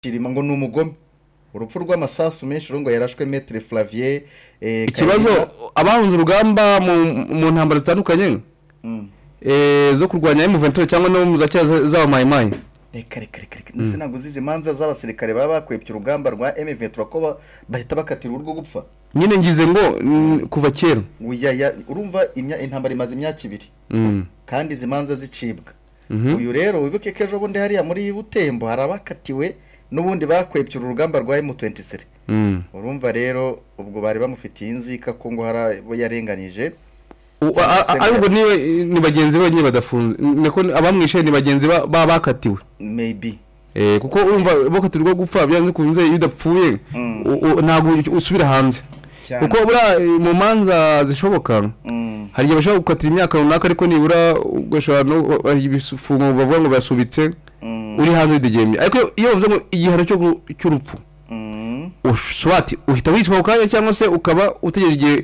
Shirima ngo ni umugome urupfu rw'amasasu menshi urungo yarashwe metere flavier eh, ikibazo Kalira. abahunze urugamba mu- mu ntambara zitandukanye Mm. eh, zo kurwanya emuventure cyangwa no mu za kera za- z'aba mayimayi reka reka reka reka ndetse ntabwo uzizi imanza z'abasirikare baba bakwebye urugamba rwa M23 ko ba- bahita bakatira urwo gupfa nyine ngize ngo mm, kuva kera Uyaya- urumva imya- intambara imaze imyaka ibiri Mm. kandi izi manza zicibwa Mhm. uyu rero wibuke ko ejo bundi hariya muri butembo hari abakatiwe n'ubundi bakwebye urugamba rwa M23 Mm. urumva rero ubwo bari bamufitiye inzika ko ngo hari abo yarenganije U- a- a- Cyangwa se- ariko niba ni bagenzi be nyine badafunze niko abamwishe ni bagenzi ba- ba- bakatiwe maybe Eh, kuko urumva bakatirwa gupfa byanze kunze iyo udapfuye Mm. u- u- ntabwo usubira hanze Cyane. kuko buriya eh, mu manza zishoboka Mm. hari igihe bashobora gukatira imyaka runaka ariko nibura ugashobora no hari ibifungo bavuga ngo basubitse Mm. uri hanze widegemye ariko iyo- iyo bavuze ngo igihano cyo gu- cy'urupfu Mm. ushobora ati uhita wishyura ako kanya cyangwa se ukaba utegereje igihe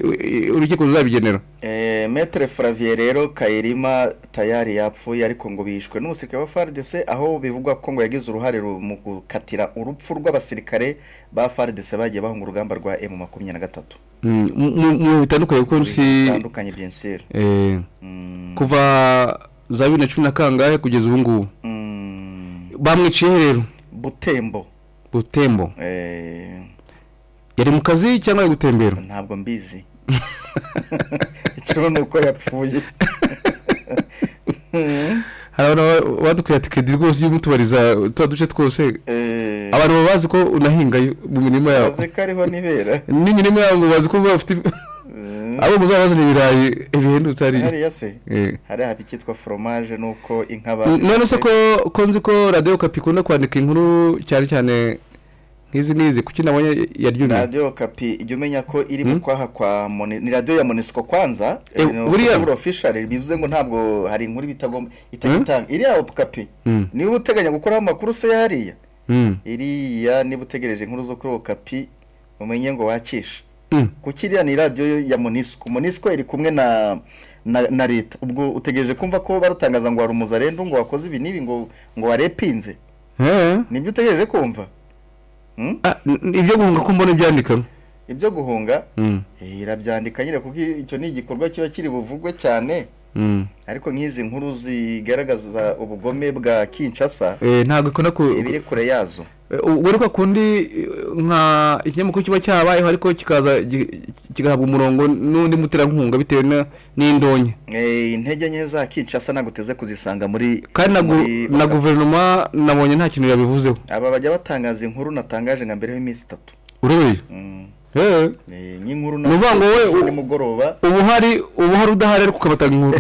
eh, urukiko ruzabigenera Eh, Maître Flavien rero Kayirima tayari yapfuye ariko ngo bishwe n'umusirikare wa FARDC aho bivugwa ko ngo yagize uruhare ru- mu gukatira urupfu rw'abasirikare ba FARDC bagiye bahunga urugamba rwa M23 Mm, mu- mu- mu bihe bitandukanye kuko si bitandukanye bien sûr eh, Mm, kuva za bibiri na cumi na kangahe kugeza ubu ngubu mm, bamwiciye rero Butembo butembo eh, yari mu kazi cyangwa ari gutembera ntabwo mbizi ikibazo ni uko yapfuye hari abantu ba- badukwiye ati kedi rwose iyo umutubariza tuba duce twose Eh, abantu baba bazi ko unahingayo mu mirima yabo bazi ko ariho nibera n'imirima yabo ngo bazi ko bafite Eh, abo muzabazana ibirayi bihendutse hariya hariya se Eh. hariya haba icyitwa foromage nuko inka N- bazi none se ko ko nzi ko radiyo kapi ikunda kwandika inkuru cyane cyane nk'izi n'izi kuki nabonye yaryumye radiyo kapi ijya umenya ko iri mu kwaha kwa moni ni radiyo ya monisiko kwanza Eh, eh, no- buriya- kuri official bivuze ngo ntabwo hari inkuru bitagomba Mm. itajya itanga iriya kapi Mm. niba uteganya gukuraho amakuru se hariya Mm. iriya niba utegereje inkuru zo kuri kapi umenye ngo wakishe Mm. kuki iriya ni radiyo ya monisiko monisiko iri kumwe na na, na leta ubwo utegereje kumva ko barutangaza ngo warumuza rero ngo wakoze ibi n'ibi ngo ngo warepinze Eh. nibyo utegereje kumva Hmm? Ah, n- ibyo guhunga ko mbona ibyandika ibyo guhunga Mm. eh, irabyandika nyine kuko icyo ni igikorwa kiba kiri buvugwe cyane Mm. ariko nk'izi nkuru zigaragaza ubugome bwa kinshasa Eh, ntabwo ikunda ku ibiri kure yazo Eh, ubwo ariko kundi eh, nka ikinyamakuru kiba cyabayeho ariko kikaza gi- kigahabwa umurongo n'undi muterankunga bitewe na- n'indonke Eh, intege nke za kinshasa ntabwo uteze kuzisanga muri kandi na gu- muri- na guverinoma nabonye nta kintu yabivuzeho aba bajya batangaza inkuru natangaje nka mbere y'iminsi itatu urebeye Mm. Eh, Eh, nk'inkuru Ni ukuvuga ngo wowe- ejo nimugoroba uba uhari uba uhari udahari ariko ukabatanga inkuru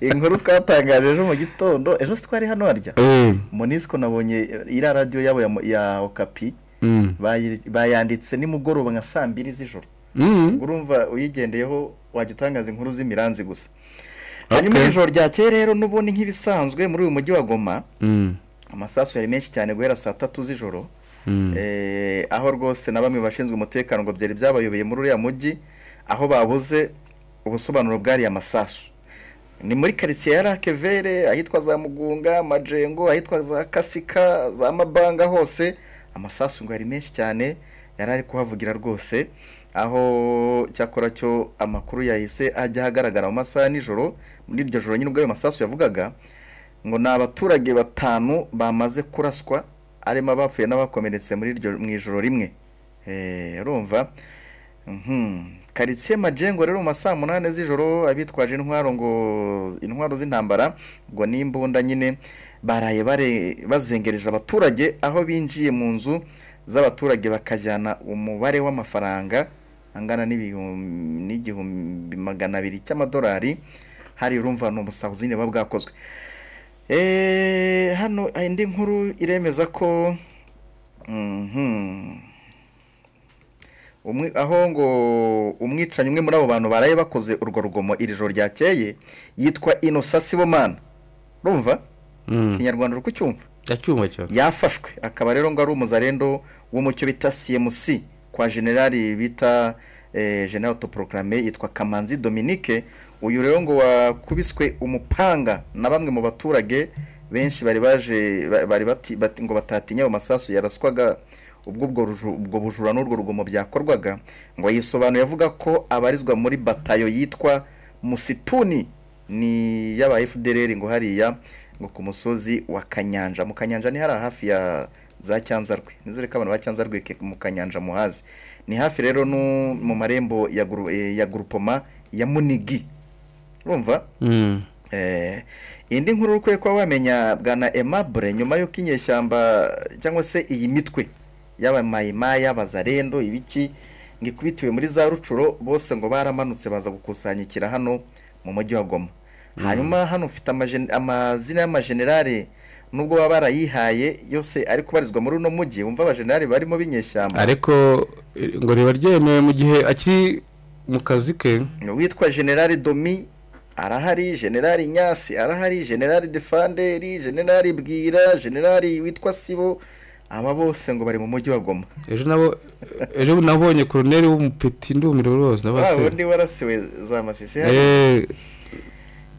inkuru twatangaje ejo mu gitondo ejo si twari hano harya Eh, monisiko nabonye eh, iriya radiyo yabo ya, mo- ya okapi mm, bayi- bayanditse nimugoroba nka saa mbiri z'ijoro mm, ubwo urumva uyigendeyeho wajya utangaza inkuru z'imiranzi gusa Okay. hanyuma ijoro ryakeye rero n'ubundi nk'ibisanzwe muri uyu mujyi wa goma mm, amasasu yari menshi cyane guhera saa tatu z'ijoro mm. Eh, aho rwose na bamwe mu bashinzwe umutekano ngo byari byabayobeye muri uriya mujyi aho babuze ubusobanuro bw'ariya masasu ni muri karitsiye ya rakevere ahitwa za mugunga majengo ahitwa za kasika za mabanga hose amasasu ngo yari menshi cyane yari ari kuhavugira rwose aho cyakora cyo amakuru yahise ajya ahagaragara mu masaha ya nijoro muri iryo joro nyine ubwo ayo masasu yavugaga ngo ni abaturage batanu bamaze kuraswa harimo abapfuye n'abakomeretse muri iryo mu ijoro rimwe Eh, urumva Mhm. karitsiye majengo rero mu masaha munani z'ijoro abitwaje intwaro ngo intwaro z'intambara ngo n'imbunda nyine baraye bare- bazengereje abaturage aho binjiye mu nzu z'abaturage bakajyana umubare w'amafaranga angana n'ibihumbi- n'igihumbi magana abiri cy'amadolari hari urumva ni ubusahuzi nyine buba bwakozwe Eh, hano hari indi nkuru iremeza ko Mhm. umwe aho ngo umwicanyi umwe muri abo bantu baraye bakoze urwo rugomo iri joro ryakeye yitwa inosa sibomana urumva Mm. ikinyarwanda uri kucyumva Ndacyumva cyane yafashwe akaba rero ngo ari umuzarendo w'umucyo bita cmc kwa generali bita eh, general toproklame yitwa kamanzi dominique uyu rero ngo wakubiswe umupanga na bamwe mu baturage benshi bari baje ba- bari bati- bati- ngo batatinya ayo masasu yaraswaga ubwo ubwo ruju- ubwo bujura n'urwo rugomo byakorwaga ngo yisobanuye avuga ko abarizwa muri batayo yitwa musituni ni y'aba fdr ngo hariya ngo ku musozi wa kanyanja mu kanyanja ni hariya hafi ya za cyanzarwe nizere ko abantu ba cyanzarwe ke- mu kanyanja muhazi ni hafi rero no mu marembo ya guru- eh, ya gurupoma ya munigi urumva Eh, indi nkuru ukwiye kuba wamenya bwana emabure nyuma y'uko inyeshyamba cyangwa se iyi mitwe y'abamayimaya bazarendo ibiki ngo ikubitiwe muri za rucuro bose ngo baramanutse baza gukusanyikira hano mu mujyi wa goma hanyuma hano ufite amajen- amazina y'amajenerale nubwo baba barayihaye yose ari kubarizwa muri uno mujyi wumva abajenerali barimo b'inyeshyamba ariko eh, ngo riba ryemewe mu gihe akiri mu kazi ke witwa generali domi arahari generali nyasi arahari generali defanderi generali bwira generali witwa sibo aba bose ngo bari mu mujyi wa goma ejo nabo ejo nabonye koroneri w'umupeti ndumiro rose wa nabase wundi warasiwe za masisi hariya. Eh,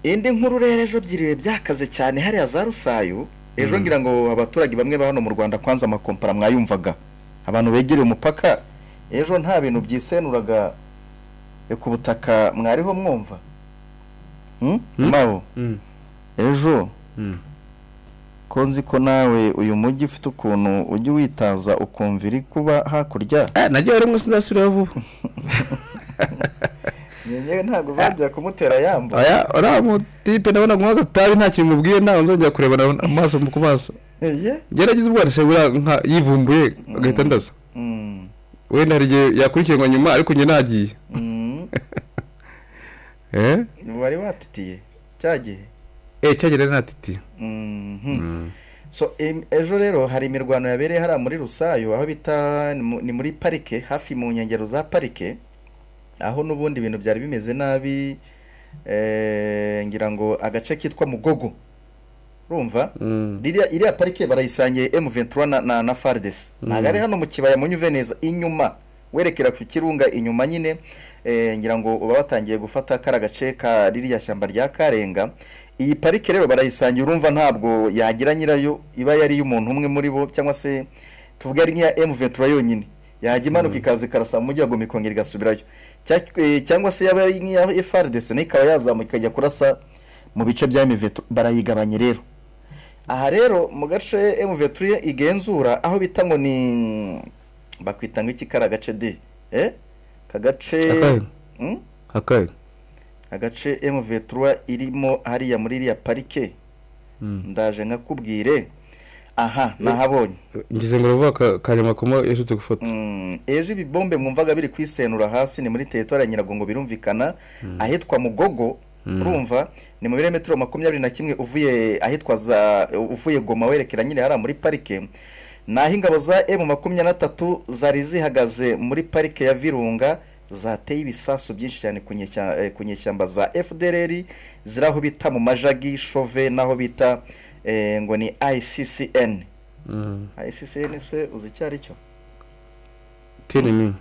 indi nkuru rero ejo byiriwe byakaze cyane hariya za rusayu ejo ngira ngo abaturage bamwe ba hano mu rwanda kwanza amakompara mwayumvaga abantu begereye umupaka ejo nta bintu byisenuraga ku butaka mwariho mwumva Hmm? Hmm? Mabo, mm, ejo mm. ko nzi ko nawe uyu mujyi ufite ukuntu ujya witaza ukumva iri kuba hakurya Ah, najyayo rimwe sinzasubirayo vuba ngewe ntabwo uzajya kumutera yamba aya uriya mutipe ndabona guha agatabi nta kintu mubwiye ntabwo nzongera kurebana amaso mu ku maso Ye? gerageza ubwo wese buriya nka yivumbuye agahita ndaza Mm, wenda hari igihe yakurikiranwa nyuma ariko njye nagiye mm. eh wari watitiye cya gihe eh cyagera natiti Mhm. so em- ejo rero hari imirwano yabereye hariya muri rusayo aho bita ni mu- ni muri parike hafi mu nkengero za parike aho n'ubundi ibintu byari bimeze nabi eh, ngira ngo agace kitwa mugogo urumva iriya iriya parike barayisangiye M23 na, na, na Fardes ntabwo ari hano mu kibaya munyuve neza inyuma werekera ku kirunga inyuma nyine eh, ngira ngo uba watangiye gufata kara gace ka ririya shyamba rya Karenga iyi parike rero barayisangiye urumva ntabwo yagira nyirayo iba yari y'umuntu umwe muri bo cyangwa se tuvuge ari nk'iya M23 yonyine yajya imanuka ikaza ikarasa mu mujyi wa Goma ikongera igasubirayo Cya- eh, cyangwa se yaba ari nk'iya FRDC nayo ikaba yazamuka ikajya kurasa mu bice bya M23 barayigabanye rero aha rero mu gace emuveturiye igenzura aho bita ngo ni bakwita ngo iki kari agace de eh kagace Akahe. Hmm? akaye agace emuveturiye irimo hariya muri iriya parike ndaje nkakubwire aha nahabonye ngeze ngo ruvuga ka- kanyama kuma yashutse gufata Mm, ejo ibibombe mwumvaga biri kwisenura hasi ni muri teritwari ya nyiragongo birumvikana ahitwa mugogo urumva ni mu birometero makumyabiri na kimwe uvuye ahitwa za uvuye goma werekera nyine hariya muri parike naho ingabo za emu makumyabiri na tatu zari zihagaze muri parike ya virunga zateye ibisasu byinshi cyane ku nyeshyamba, ku nyeshyamba za fdrr ziri aho bita mu majagi shove n'aho bita eh, ngo ni iccn Mm. iccn se uzi icyo ari cyo tenemi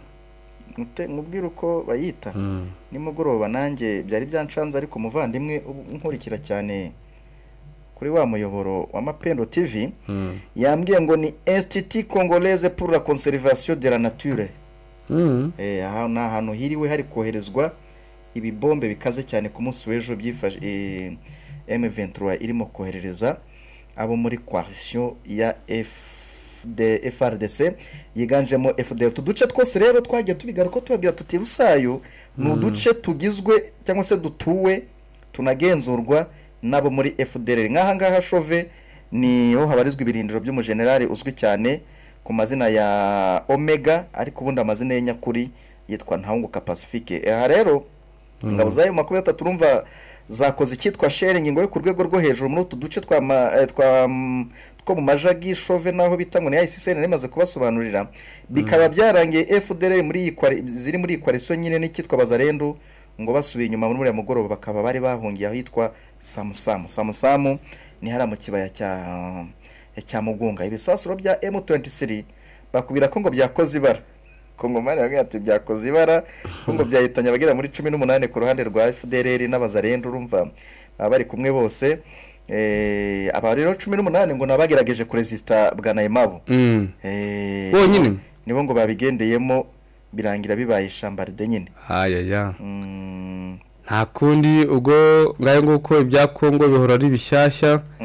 Mute- mubwire uko bayita Mm. nimugoroba nanjye byari byanshanze ariko umuvandimwe ubu- unkurikira cyane kuri wa muyoboro wa mapendo tv Mm. yambwiye ngo ni institut congolaise pour la conservation de la nature Mm. Eh, aha ni ahantu hiriwe hari koherezwa ibibombe bikaze cyane ku munsi w'ejo byifashe eh, M23 irimo koherereza abo muri coalition ya FD, FRDC yiganjemo FDL utu duce twose rero twagiye tubigaruka tubabwira tuti rusayo ni uduce tugizwe cyangwa se dutuwe tunagenzurwa n'abo muri FDL nk'aha ngaha shove niho habarizwa ibirindiro by'umujenerali uzwi cyane ku mazina ya Omega ariko ubundi amazina ye nyakuri yitwa Ntahunguka Pacifique aha rero ingabo za M23 urumva zakoze icyitwa sharing ngo yo ku rwego rwo hejuru muri utu duce twa ma- eh, twa mm, two mu majagi shove naho bita ngo ni ICCN rimaze kubasobanurira bikaba byarangiye FDL muri iyi kwari- ziri muri iyi koalition nyine n'icyitwa Bazarendo ngo basubiye inyuma muri uriya mugoroba bakaba bari bahungiye ahitwa Samsam Samsam ni hariya mu kibaya cya cya Mugunga ibisasuro bya M23 bakubwira ko ngo byakoze ibara ko ngo mani bavuga ati byakoze ibara ko ngo byahitanye abagera muri cumi n'umunani ku ruhande rwa FDLR n'abazarenda urumva baba bari kumwe bose Eh, aba rero cumi n'umunani ngo nabagerageje kuresisita bwa nayimabu Mm. Eh, bonyine nibo ngo babigendeyemo birangira bibaye ishamba ride nyine ayaya Mm, nta kundi ubwo ngayo nguko ibya kongo bihora ari bishyashya